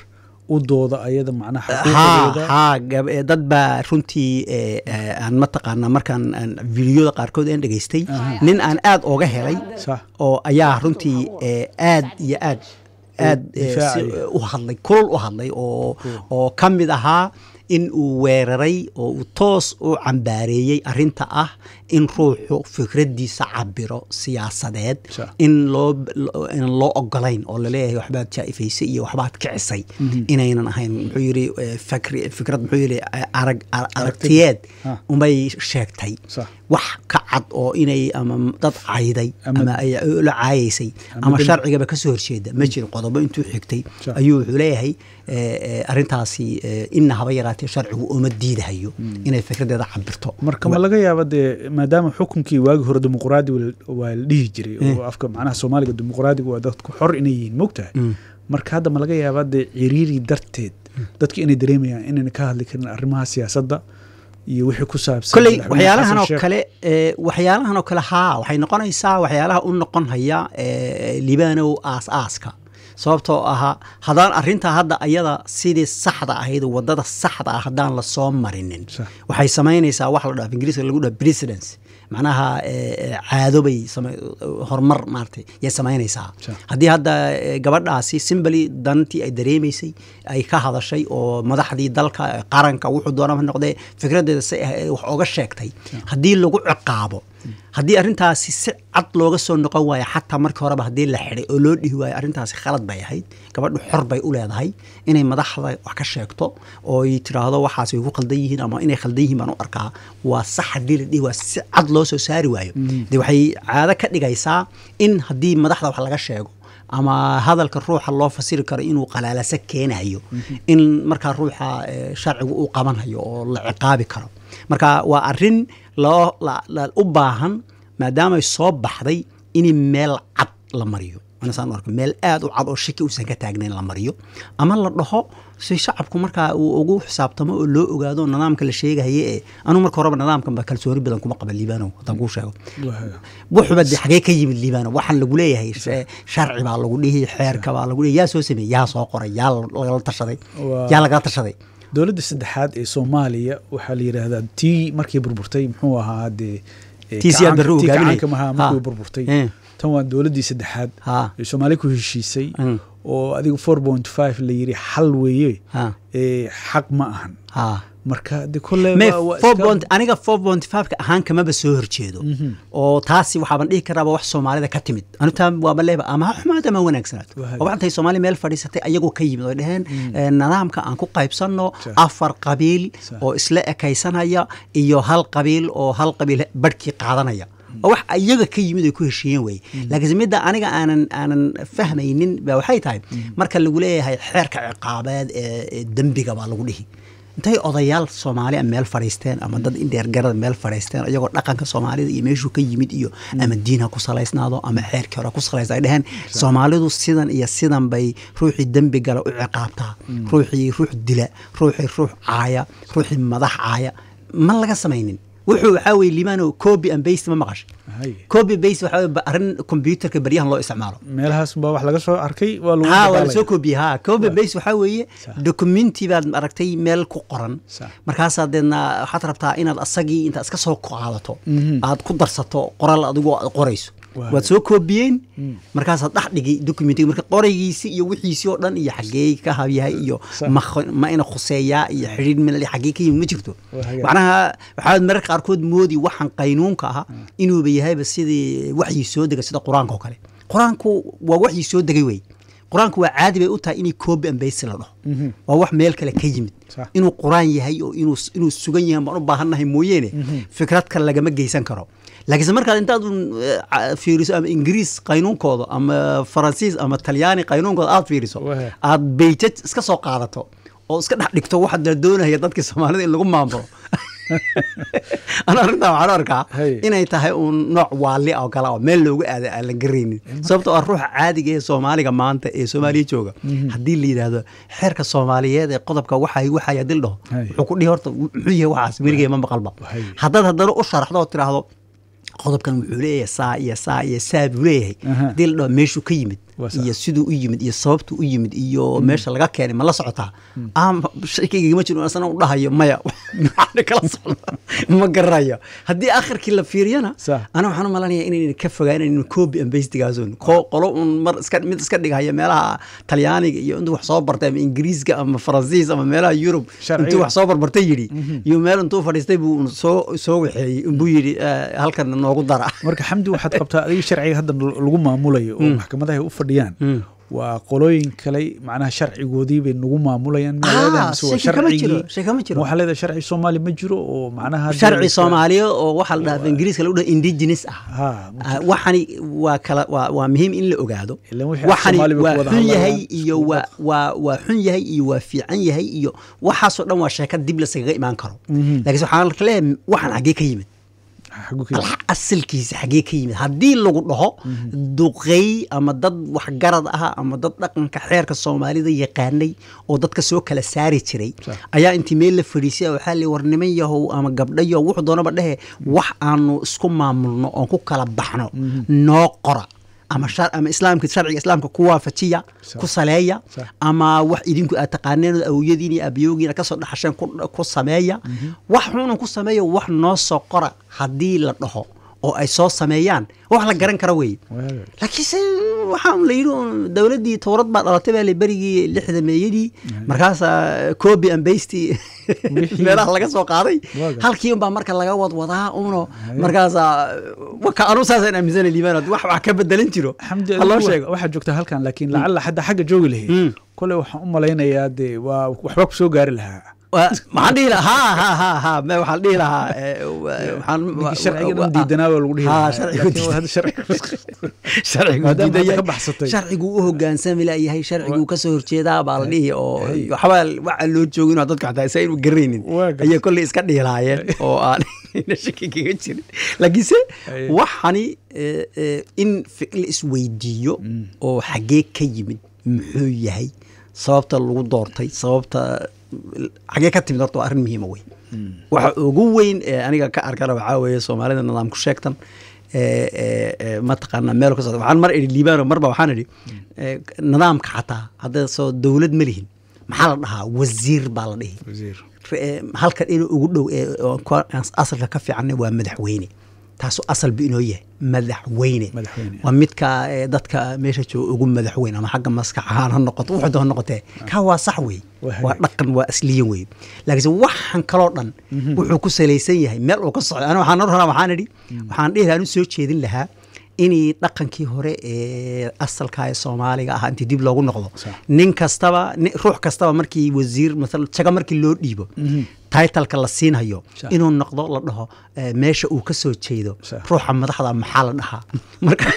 S2: u dooda ayada macnaha
S1: ha
S2: xuquuqdeeda
S1: ha gab- eh, dad baa runtii eh, eh, aan mataqaana markaan aan videoyada qaarkood aan dhegaystay nin aan aad ooga helay
S2: sax
S1: oo ayaa runtii eh, aad iyo aad aad eh, si-
S2: difaacaya.
S1: u hadlay kulul u hadlay oo oo ka mid ahaa in uu weeraray oo uu toos u cambaareeyey arinta ah in ruuxu fikraddiisa cabiro siyaasadeed
S2: Sa-
S1: in loo lo- inaan loo ogolayn oo laleeyahay waxbaad jaa'ifaysay iyo waxbaad kicisay inaynan ahayn muxuu yidhi eh, fakri fikrad muxuu yidhi eh, arag ar- aragtiyeed
S2: Ha.
S1: unbay sheegtay
S2: Sax.
S1: wax ka cad oo inay ama dad cayday
S2: Ama-
S1: ama ay la caayaysay
S2: Ama
S1: ama
S2: dem-
S1: sharcigaba ka soo horjeeda ma jirin qodobo intuu xigtay
S2: Sax.
S1: ayuu wuxuu leeyahay eh, eh, arrintaasi eh, ina haba yaraatee sharcigu uma diidahayo inay fikradeeda cabirto
S2: marka ma laga yaaba dee maadaama xukunkii waagi hore dimuqraadi waa la dhihi jiray oo afka macnaha soomaaliga dimuqraadiga waa dadku xor inay yihiin mogtahay marka hadda ma laga yaaba dee ciriiri darteed dadka inay dareemayaan inayna ka hadli karin arrimaha siyaasadda iyo wixii ku saabsan
S1: kolley
S2: madaxweyne
S1: waxyaalahan
S2: xasan
S1: oo
S2: sheekh.
S1: kale eh, waxyaalahan oo kale haa waxay noqonaysaa waxyaalaha u noqon haya eh, libaanow aas-aaska sababtoo ahaa haddaan arrintaa hadda ayada sidii saxda ahayd wadada saxda ah haddaan lasoo marinin
S2: Sax.
S1: waxay samaynaysaa wax la dhaha ingiriiska lagu dhaha precedence macnaha eh, eh, caado bay sama- horumar maaragtay yay samaynaysaa
S2: Sax.
S1: haddii hadda eh, gabadhaasi simbali dantii ay dareemaysay ay ka hadashay oo madaxdii dalka eh, qaranka wuxuu doonaba ha noqdee fikradeeda si ah, eh, wax oga sheegtay haddii lagu ciqaabo haddii arrintaasi si cad looga soo noqon waayo xataa markii horeba haddii la xidhay oo loo dhihi waayo arrintaasi khalad bay ahayd gabadhu xor bay u leedahay inay madaxda wax ka sheegto oo ay tiraahdo waxaas way ku khaldan yihiin ama inay khaldan yihiin baan u arkaa waa sax haddii la dhihi waa si cad loo soo saari waayo dee waxay caado ka dhigaysaa in haddii madaxda wax laga sheego ama hadalka ruuxa loo fasiri karo inuu qalaalasa keenayo in markaa ruuxa eh, sharcigu uu qabanhayo oo la ciqaabi karo marka waa arin loo la- la- u baahan maadaamay soo baxday in meel cad la mariyo anasaan u arko meel aad u cad oo shaki uusan ka taagnayn la mariyo ama la dhaho si shacabku markaa uu ugu xisaabtamo oo loo ogaado nidaamka la sheegahaye ee anu marka horeba nidaamkan ba kalsooni badan kuma qaba liibanow haddaan kuu sheego
S2: Waa-
S1: wuxuba de xagee ka yimid liibano waxaan lagu leeyahay she- sharci baa lagu dhihi xeerka baa lagu dhihi yaa soo sameeyey yaa soo qoray yaa lagala tashaday
S2: Waa-
S1: yaa lagala tashaday
S2: dowladda saddexaad ee soomaaliya waxaa la yidhaahdaa tii markii burburtay muxuu ahaa dee eh,
S1: Tii Siyaad
S2: gacanka-
S1: Barre uu
S2: tii
S1: hogaaminayay.
S2: gacanka maha
S1: Ha.
S2: markii burburtay
S1: Eh.
S2: tan waa dowladdii saddexaad
S1: Ha.
S2: ee soomaaliya ku heshiisay
S1: Mm.
S2: oo adiga four point five la yidhi xal weeye
S1: Ha.
S2: ee xaq ma ahan
S1: ha
S2: marka de kolle
S1: me
S2: waa- waa
S1: four
S2: iska-
S1: point aniga four point five-ka ahaan kamaba soo horjeedo oo taasi waxaaban dhihi karaaba wax soomaalida ka timid anutaa waaba leeba ama ha xumaado ama ha wanaagsanaato
S2: Waa
S1: oo waxantay soomaali meel fadhiisatay ayagoo ka yimid oo dhaheen eh, nidaamka aan ku qaybsanno
S2: Sa-
S1: afar qabiil
S2: Sa-
S1: oo isla ekaysanaya iyo hal qabiil oo hal qabiil barhkii qaadanaya oo wax iyaga ka yimid ay ku heshiiyeen weye laakiinse midda aniga aanan aanan fahmaynin ba waxay tahay marka lagu leeyahay xeerka ciqaabeed ee ee dembiga baa lagu dhihi intay odayaal soomaali a meel fadhiisteen ama dad indheergarada meel fadhiisteen iyagoo dhaqanka soomaalida iyo meeshuu ka yimid iyo ama diin ha ku salaysnaado ama xeerkii hore ha ku salaysna ay dheheen soomaalidu sidan iyo sidan bay ruuxii dembi gala u ciqaabtaa ruuxii ruux dila ruuxii ruux caaya ruuxii madax caaya ma laga samaynin wuxuu waxaa weye limaano copy and paste ma maqashay
S2: Hay.
S1: copy paste waxaa weye ba- arrin computerka baryahan loo isticmaalo
S2: meelahaas baa wax laga soo arkay waa lagu
S1: ha waa
S2: dabaalaya.
S1: lasoo koobiyey ha copy base waxaa weeye
S2: Sax.
S1: documenti baad aragtay meel ku qoran
S2: Sax.
S1: markaasaa deedna waxaad rabtaa inaad asagii intaad iska soo qaadato aad ku darsato qoral adigoo aad qorayso
S2: Waa.
S1: waad soo koobiyeen markaasaad dhex dhigay documentiga marka qoraygiisi iyo wixiisii oo dhan iyo xaggee ka habyahay iyo
S2: Sax.
S1: ma kh- ma ina khuseeyaa iyo xidhiir mil xaggee ka yimid ma jirto
S2: Waa hagaag.
S1: macnaha waxaad mararka qaarkood moodi waxaan qaynuunka ahaa inuuba yahayba sidii waxyi soo dega sida qur-aanka oo kale qur-aanku waa waxyi soo degay wey qur-aanku waa caadi bay u tahay inay copy and paste la dhaho waa wax meel kale ka yimid
S2: Sax.
S1: inuu qur-aan yahay oo inuu inuu sugan yahay baan u baahannahay mooyeene fikrad kale lagama geysan karo laakiinse markaad intaad un eh, ca- fiiriso ama ingiriis qaynuunkooda ama faransiis ama talyaani qaynuunkooda aad fiiriso
S2: Wahe.
S1: aad beyjaj iska soo qaadato oo iska dhex dhigto waxaad la doonaya dadkii soomaalida in lagu maamulo ana arrintaa waxaan u arkaa
S2: Hay.
S1: inay tahay uun nooc waali oo kale oo meel loogu aada aan la garaynin sababtoo ah ruuxa caadiga ee soomaaliga maanta ee soomaaliya jooga haddii la yidhaahdo xeerka soomaaliyeed ee qodobka waxay waxaya dil dhaho
S2: Hay.
S1: wuxuu ku dhihi horta muxuu yahay waxaas weligee ma maqalba
S2: Hay.
S1: haddaad haddana u sharaxdo oo tiraahdo qodobkan wuxuu leeyahay saa iyo saa iyo saa buu leeyahay
S2: Aha.
S1: haddii la dhaho meeshuu ka yimid
S2: Waa sax.
S1: iyo siduu u yimid iyo sababtu u yimid iyo meesha laga keenay ma la socotaa ama shaykayga ma jiro asana u dhahayo maya waxaan kala socda ma garanayo haddii akhirkii la fiiriyana
S2: Sax.
S1: ana waxaan u malanaya inaynan ka fogaanayn copy and bastigaasun qolo un mar iska mid iska dhigahaya meelaha talyaaniga iyo intuu wax soo bartay ama ingiriiska ama faransiis ama meelaha yurub
S2: Sharciga.
S1: intuu wax soo barbartay yidhi iyo meel intuu fadhiistay buu un soo soo waxeeyey inbuu yidhi eh, halkan noogu dara
S2: marka xamdi waxaad qabtaa adiga sharciga hadda lagu maamulayo oo maxkamadaha ay u fadhiyaan waa qolooyin kale macnaha sharcigoodii bay nagu maamulayaan
S1: Ah,
S2: magaalada mise waa
S1: shaki kama jiro,
S2: sharcigii
S1: shaki kama jiro.
S2: waxaa leedahay sharci soomaali ma jiro oo macnaha hadda
S1: sharci
S2: iska-
S1: soomaaliya oo waxaa la dhahaa ingiriiska lagu dhaha indigenous ah
S2: ha
S1: Ah, waxani waa kala waa, waa muhiim in la ogaado
S2: Ilaan wixii
S1: waxani
S2: Soomaali bay ku
S1: waa
S2: wada
S1: xun
S2: hadlayaan,
S1: yahay
S2: isku
S1: iyo waa
S2: wad.
S1: waa waa xun yahay iyo waa fiican yahay iyo waxaasoo dhan waa sheeka dib lasagaga imaan karo laakiin waxaan leeyahay waxaan xaggee ka yimid
S2: xagu ka yimid.
S1: asalkiisa xaggee ka yimid haddii lagu dhaho duqey ama dad waxgarad ah ama dad dhaqanka xeerka soomaalida yaqaanay oo dadka soo kala saari jiray ayaa intii meel la fadhiisay waxaa li war niman yahow ama gabdhayo wuxuu doonaba dhehe wax aanu isku maamulno oon ku kala baxno noo qora ama shar ama islaamka sharciga islaamka ku waafajiya ku saleeya
S2: Sax.
S1: ama wax idinku aad taqaaneen oo awowyadiin iyo aabiyoogiina kasoo dhaxasheen ku, ku sameeya wax xunan ku sameeya wax noo soo qora haddii la dhaho oo ay soo sameeyaan wax la garan kara weeye
S2: Waaga.
S1: laakiinse waxaa la yidhi un dowladdii towrad baa dhalatay baa la berigii lixda meeyadii markaasaa copy and basty
S2: Wixii-
S1: meelaha laga soo qaaday
S2: Waaga.
S1: halkii unbaa marka laga wadwadaa uno markaasaa waka anu saasaan aaminsana liibaan wax wax ka bedelan jiro
S2: xamdi
S1: ha loo
S2: adigu
S1: sheego
S2: waxaad joogtaa halkan laakiin lacalla hadda xagga joogi lahayd kole waxaan u malaynayaa dee waa waxbaa ku soo gaari lahaa
S1: Waa- maxaan dhihi lahaa ha ha ha ha me waxaan dhihi lahaa eh, wa- waxaan
S2: ninkii sharcigan un diidanaa waa lagu dhihi
S1: Ha,
S2: lahaa.
S1: sharcigu
S2: Laakiin
S1: diidan.
S2: hadda sharcigu-
S1: sharcigu
S2: Maadaama
S1: diidan
S2: hadda
S1: yahay.
S2: ka baxsatay.
S1: sharcigu u hogaansami layahay sharcigu kasoo horjeedaa baa la dhihi oo waxbaa waxa loo joogin oo dadku xataa isa inu garanaynin
S2: Waa gartay.
S1: ayay kolley iska dhihi lahaayeen oo aan ina shaki kaga jirin laakiinse
S2: Ay.
S1: waxani eh, eh, in fi- la isweydiiyo oo xaggee ka yimid muxuu yahay sababta lagu doortay sababta xaggee ka timid horta waa arrin muhiima wey waxa ugu weyn ee aniga ka arkana waxaa weeye soomaalida nidaam ku sheegtan ee, ee, ee, mataqaana meel ka socda waxaan mar idhi liibaano marba waxaan idhi ee, nidaamka xataa hadda soo dowlad ma lihin maxaa la dhahaa wasiir baa la dhihi
S2: Wasiir.
S1: Re- halkan inuu ugu dhow ee oo ku- asalka ka fiican waa madaxweyne taasoo asal bu inoo yahay madaxweyne
S2: Madaxweyne.
S1: waa midka ee, dadka meesha jooga ugu madaxweyn ama xagga maskax ahaan ha noqoto wuxuu ha noqotee kaa waa sax wey
S2: Waa
S1: waa
S2: hagaag.
S1: dhaqan waa asliyan wey laakiinse waxan kaloo dhan wuxuu ku salaysan yahay meel uu ka socdo aniga waxaan nor rabaa waxaan idhi waxaan dhihi lahaa anu soo jeedin lahaa inay dhaqankii hore ee asalka ee soomaaliga ahaa intii dib loogu noqdo
S2: Sax.
S1: nin kastaba ni- ruux kastaba markii wasiir maala jaga markii loo dhiibo taitalka la siinhayo
S2: Sax.
S1: inuu noqdo la dhaho eh, meesha uu ka soo jeedo
S2: Sax.
S1: ruuxa madaxda maxaa la dhahaa marka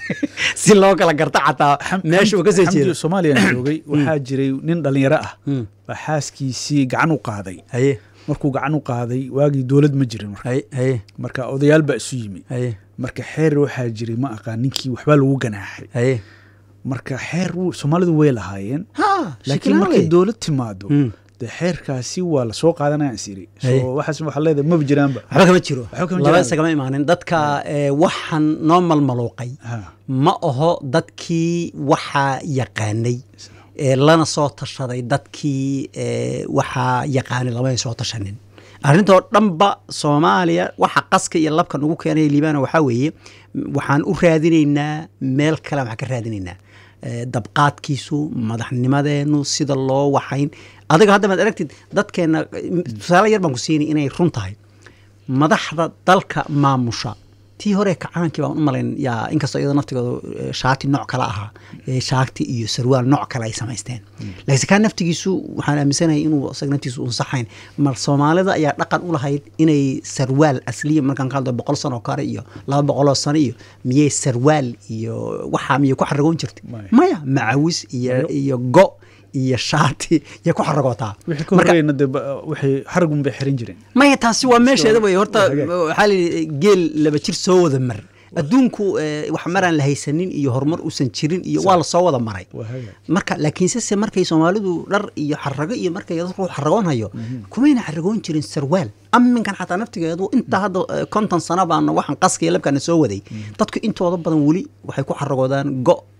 S1: si loo kala garta xataa
S2: Xam-
S1: meesha uu ka soo
S2: Xamdi
S1: jeedo
S2: Soomaaliya joogay waxaa jiray nin dhalinyaro ah baa xaaskiisii gacan u qaaday
S1: haye
S2: markuu gacan u qaaday waagii dowlad ma jirin marka
S1: haye haye
S2: marka odayaal baa isu yimi
S1: haye
S2: marka xeer waxaa jiray ma aqaan ninkii waxbaa lagu ganaaxay
S1: haye
S2: marka xeer wuu- soomaalidu way lahaayeen
S1: ha
S2: laakiin
S1: shakila
S2: markay
S1: wey.
S2: dowlad timaado
S1: Mm.
S2: dee xeerkaasi waa lasoo qaadanaya siri
S1: Haye.
S2: so waxaas waxaa leedahay maba jiraanba
S1: waxba kama jiro
S2: Waxba kama
S1: laba
S2: jiraan.
S1: isagama imaanin dadka eh, waxaan noo malmaluuqay
S2: Ha.
S1: ma aho dadkii waxaa yaqaanay ee lana soo tashaday dadkii eh, waxaa yaqaanay lamay soo tashanin arrintoo dhanba soomaaliya waxa qaska iyo labka nagu keenaya liibana waxaa weeye m- waxaan u raadinaynaa meel kale waxaan ka raadinaynaa Eh, dabqaadkiisu madaxnimadeenu sida loo waxayn adiga hadda maad aragtid dadkeena eh, tusaale yar baan ku siinay inay run tahay madaxda dalka maamusha tii hore kacaankii baan u malayn yaa inkastoo iyadoo naftigooda eh, shaati nooc kale ahaa eh, shaati iyo sarwaal nooc kale ay samaysteen laakiinse kaa naftigiisu waxaan aaminsanahay inuu isaga naftiisu unsaxayn mar soomaalida ayaa dhaqan u lahayd inay sarwaal asliya markaan ka hadlo boqol sano kale iyo laba boqoloo sano iyo miyay sarwaal iyo waxaa miyay ku xaragoon jirtay
S2: Maya.
S1: maya macawis iyo iyo go iyo shaati yay ku xaragootaa
S2: wixii ka
S1: Marka-
S2: horreeyna dee ba- waxay xaragun bay xiran jireen
S1: maya taasi waa meesheeda wey horta
S2: waa hagaag.
S1: waxaa la yidhi geel laba jir soo wada mar adduunku eh, wax maraan la haysanin iyo horumar usan jirin iyo waa la soo wada maray
S2: waa hagaag
S1: marka laakiinse se markay soomaalidu dhar iyo xarago iyo markay dadku xaragoon hayo kumayna xaragoon jirin sarwaal aminkan xataa naftigeedu intaa hadda eh, konton sano baana waxaan qaska iyo labkaana soo waday dadku intooda badan weli waxay ku xaragoodaan go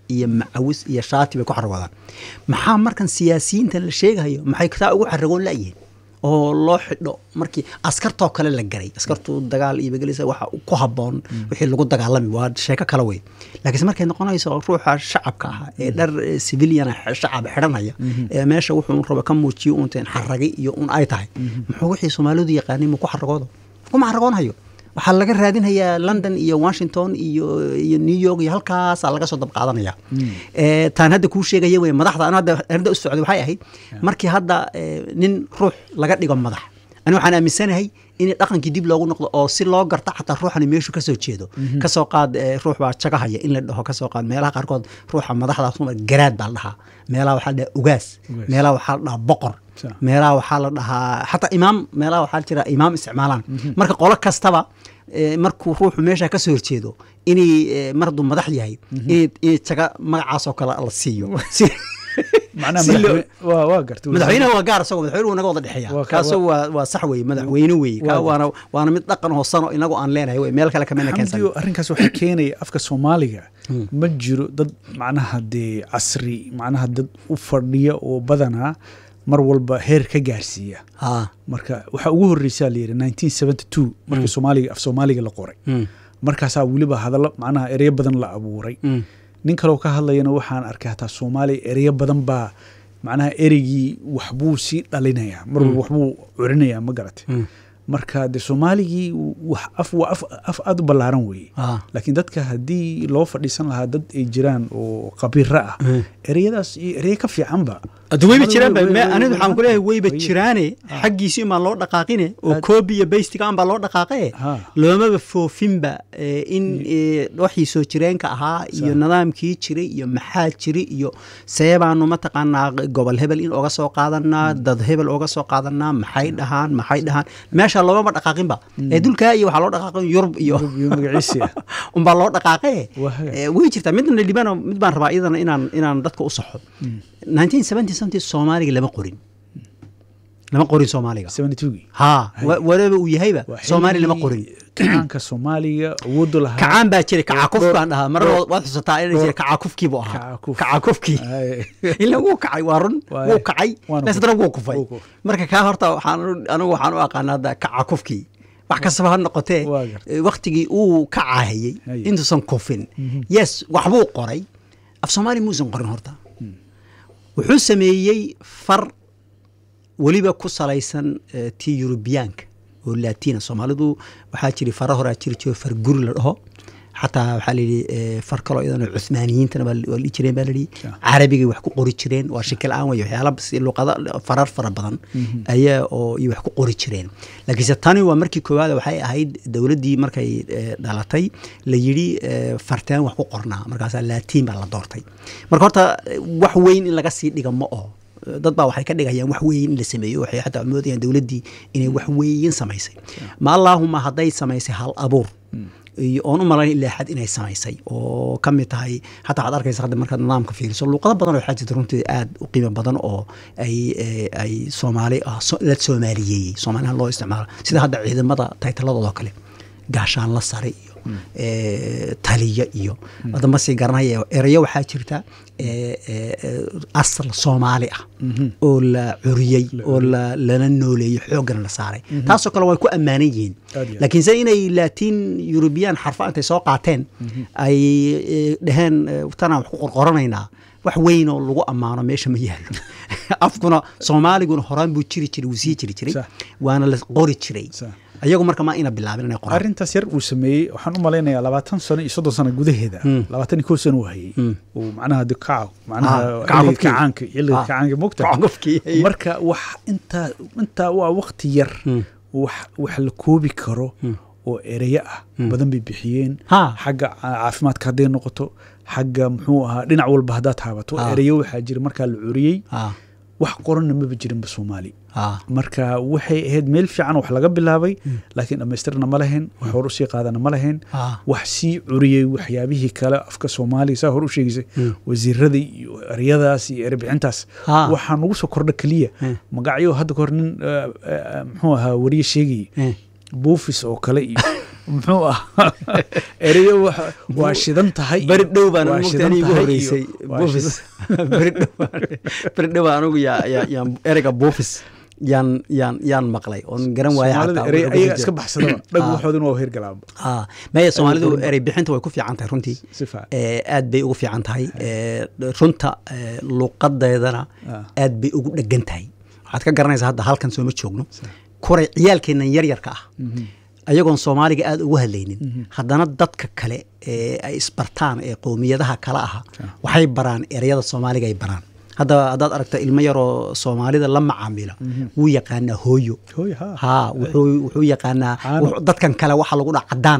S1: iyo macawis iyo shaati bay ku xaragoodaan maxaa markan siyaasiyiintan la sheegayo maxay taa ugu xaragoon la'yihiin oo loo xidho markii askartoo kale la garay askartu dagaal iyo begelisa waxa ku habboon wixii lagu dagaalami waa sheeko kale wey laakiinse markay noqonayso ruuxa shacabka ah ee dhar civilian shacab xidhanaya ee meesha wuxuu raba ka muujiyo unteen xaragi iyo un ay tahay muxuu wixii soomaalidu yaqaanay mu ku xaragoodo kuma xaragoonhayo waxaa laga raadinhayaa london iyo washington iyo iyo new york iyo halkaasaa laga soo dabqaadanaya taan hadda kuu sheegaya wey madaxda an hadda arrinta u socday waxay ahayd markii hadda nin ruux laga dhigo madax ani waxaan aaminsanahay in dhaqankii dib loogu noqdo oo si loo garta xataa ruuxani meeshu kasoo jeedo kasoo qaad ruux baa jagahaya in la dhaho kasoo qaad meelaha qaarkood ruuxa madaxdaas garaad baa la dhahaa meelaha waxaa la dhahaa ugaas meelaha waxaa la dhahaa boqor meelaha waxaa la dhahaa xataa imaam meelaha waxaa jira imaam isticmaalaan marka qolo kastaba markuu ruuxu meesha kasoo horjeedo inay mar hadduu madax yahay inay jaga magacaasoo kale la siiyo madaxweynaha waa gaar isagoo madaxweynuhu naga wada dhexeeya kaaso waa waa sax weye madaxweyne weye kaa waana waana mid dhaqan hoosano inagu aan leenahay wey meel kale kamena keensan
S2: arrinkaas waxaa keenaya afka soomaaliga ma jiro dad macnaha dee casri macnaha dad u fadhiya oo badanaa mar walba heer ka gaarsiiya marka waxaa ugu horreysaa la yidhi nineteen seventy two markii soomaaliga af soomaaliga la qoray markaasaa weliba hadallo macnaha ereyo badan la abuuray nin kaloo ka hadlayana waxaan arkay hataa soomaaliya ereyo badan baa macnaha ereygii waxbuu sii dhalinayaa mar walba waxbuu curinayaa ma garatay marka de soomaaligii af waa af aada u ballaaran weeye laakiin dadka haddii loo fadhiisan lahaa dad ay jiraan oo khabiiro ah ereyadaas iyo ereye ka fiicanba
S1: hadda weyba jiraan anidu waxaan kuleeyahay weyba jiraane xaggiisi imaan loo dhaqaaqine oo koobi iyo baystigaan baa loo dhaqaaqe loomaba foofinba in waxii soo jireenka ahaa iyo nidaamkii jiray iyo maxaa jiri iyo seebaanu mataqaanaa gobol hebel in oga soo qaadanaa dad hebel oga soo qaadanaa maxay dhahaan maxay dhahaan meesha loomaba dhaqaaqinba ee dulkaa iyo waxaa loo dhaqaaqin yurub iyo unbaa loo dhaqaaqe way jirtaa midna libano mid baan rabaa iyadana inaan inaan dadka u saxo nineteen seventy something soomaaliga lama qorin lama qorin soomaaliga ha whatever uu yahayba soomaali lama qorin
S2: kacaanka soomaaliga awoodu lahaa
S1: kacaan baa jiray kacakuf baan dhahaa mar waad xusataa inay jira kacakufkii buu ahaa kacakufkii ila wuu kacay waa run wuu kacay leesdana wuu kufay marka kaa horta waxaan anigu waxaan u aqaana hadda kacakufkii wax kastaba ha noqotee waktigii uu kacahayey intuusan kufin yes waxbuu qoray af soomaali muusan qorin horta wuxuu sameeyey far weliba ku salaysan tii yurubiyaanka oo laatiina soomaalidu waxaa jiri fara horaa jiri jiro far guri la dhaho xataa waxaa layidhi far kaloo iyadana cuhmaaniyiintana waa dhihi jireen baa layidhi carabigay wax ku qori jireen waa shaki la-aan wey waxyaala luqada farar fara badan ayaa oo iyo wax ku qori jireen laakiinse tani waa markii koowaad waxay ahayd dowladdii markay dhalatay la yidhi farteen wax ku qornaa markaasaa laatiin baa la doortay marka horta wax weyn in laga sii dhiga ma oho dad baa waxay ka dhigayaan wax weyn in la sameeyo waxay xataa moodayaan dowladdii inay wax weyn samaysay ma allaahuma hadday samaysay hal abuur iyo oon u malayn ilaa xad inay samaysay oo ka mid tahay xataa waxaad arkaysa hadda markaad nidaamka fiiriso luuqado badan oo waxaa jirta runtii aad u qiimo badan oo ay ay soomaali ah la soomaaliyeeyey soomaalihan loo isticmaalo sida hadda ciidamada taytaladooda kale gaashaan la sare iyo taliya iyo wadama sii garanaya erayo waxaa jirta asal soomaali ah oo la curiyey oo lana nooleeyey xooggana la saaray taasoo kale way ku ammaanan yihiin laakiinse inay laatiin yurubiyaan xarfa intay soo qaateen ay dhaheen tanaan wax ku qorqoranaynaa wax weyn oo lagu ammaano meesha ma yaalo afkuna soomaaliguna horaan buu jiri jiray wuu sii jiri jiray waana la qori jiray ayagu marka ma ina bilaabin inay qoraan
S2: arrintaas yar uu sameeyey waxaan u malaynayaa labaatan sano iyo soddon sano gudaheeda labaatan iyo kow sano uu hayey uu macnaha de kaca macnaha kacaanka xilliga kacaanka mogta marka wax intaa intaa waa waqti yar wax wax la koobi karo oo ereyo ah badan bay bixiyeen xagga caafimaadka hadday noqoto xagga muxuu ahaa dhinac walba haddaad taabato ereyo waxaa jira markaa la curiyey wax qoranna maba jirinba soomaali marka waxay ahayd meel fiican wax laga bilaabay laakiin dhammaystirna ma lahayn wax hor usii qaadana ma lahayn wax sii curiyey waxyaabihii kale afka soomaaliga saa hor u sheegaysay wasiirada iyo eryadaas iyo erebixintaas waxaa nagu soo kordha keliya magacyo hadda kahor nin muxuu ahaa wariye sheegayay buufis oo kale iyo muxuu ah ereyo waxa- waa shidan tahay
S1: beri dhow baan
S2: waa
S1: mogta
S2: shidan
S1: aniga igu
S2: tahay
S1: horeysay
S2: iyo- waa
S1: buufis
S2: shidan-
S1: beri dhow beri dhow baan anigu yaa yaa yaan ereyga buufis yaan yaan yaan maqlay oon garan waaya
S2: soomaalida
S1: xataa
S2: erey
S1: wuxuu ku
S2: ayaga
S1: jira.
S2: iska baxsadaba dhag
S1: Ah.
S2: waxooduna waa hergalaaba
S1: Ah, maya soomaalidu
S2: badan.
S1: erey bixinta way ku fiican tahay runtii
S2: si fiican
S1: Eh, aad bay ugu fiican tahay Eh, runta eh, luqadeedana
S2: Ah.
S1: aad bay ugu dhegan tahay waxaad ka garanaysaa hadda halkan sooma joogno kuray ciyaalkeennan yaryarka ah ayagoon soomaaliga aad ugu hadlaynin haddana dadka kale ee ay isbartaan ee qowmiyadaha kale aha waxay baraan ereyada soomaaliga ay baraan hadda haddaad aragto ilmo yaroo soomaalida la macaamila wuu yaqaanaa hooyo
S2: hooy ha
S1: ha wuxuu wuxuu yaqaanaa
S2: Caano.
S1: wuxuu- dadkan kale waxaa lagu dhaca cadaan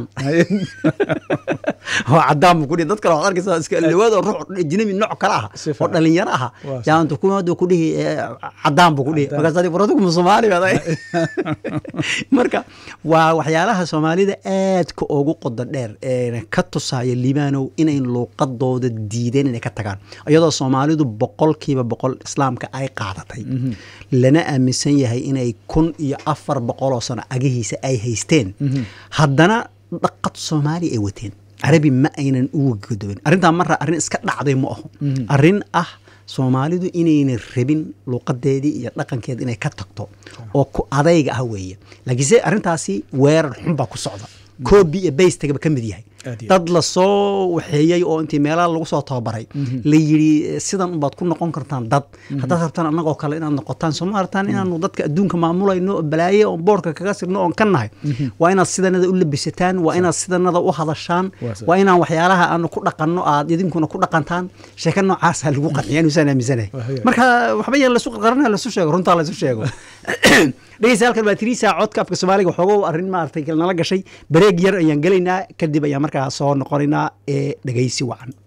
S1: oo cadaan buu ku dhihi dad kale waxaad arkaysaa iska lawaad oo ruux ajnabi nooc kale ah
S2: Si
S1: oo
S2: fiican.
S1: dhalinyaro ah
S2: Waa
S1: yaa intu kumaadu ku dhihi eh, cadaan buu ku dhihi
S2: Cadaan.
S1: markaas adi waradu kuma soomaali baad ay marka waa waxyaalaha soomaalida aadka ugu qodo dheer ee ka tusaya libaanow inay luuqadooda diideen inay ka tagaan iyadoo soomaalidu boqolkiiba boqol islaamka ay qaadatay lana aaminsan yahay inay kun iyo afar boqoloo sano agihiisa ay haysteen haddana dhaqad soomaali ay wateen carabi ma aynan uga godobin arrintaa marra arrin iska dhacday ma aho arrin ah soomaalidu inaynan rabin luuqadeedii iyo dhaqankeeda inay ka tagto oo ku adayga ah weeye laakiinse arrintaasi weerar xun baa ku socda koobi iyo baystagaba ka mid yahay
S2: Aad iyo
S1: dad lasoo waxeeyey oo intii meelaha lagu soo tababaray la yidhi sidan unbaad ku noqon kartaan dad haddaad rabtaan annagoo kale inaad noqotaan soo ma artaan inaanu dadka adduunka maamulayno oo balaaye oon boorka kaga sirno oon ka nahay waa inaad sidanada u labisataan waa inaad sidanada u hadashaan
S2: Waa sax.
S1: waa inaan waxyaalaha aanu ku dhaqanno aad idinkuna ku dhaqantaan sheeko noocaasa lagu qanciya inusaan aaminsanahay
S2: Waa hagaag.
S1: marka waxba yaan lasu qarqarana lasu sheego runtaa lasu sheego dhegeysta halkan baa tiriisa codka afka soomaaliga waxooga arrin maaragtay nala gashay bareeg yar ayaan gelaynaa kadib ayaan markaa soo noqonaynaa ee dhegeysi wacan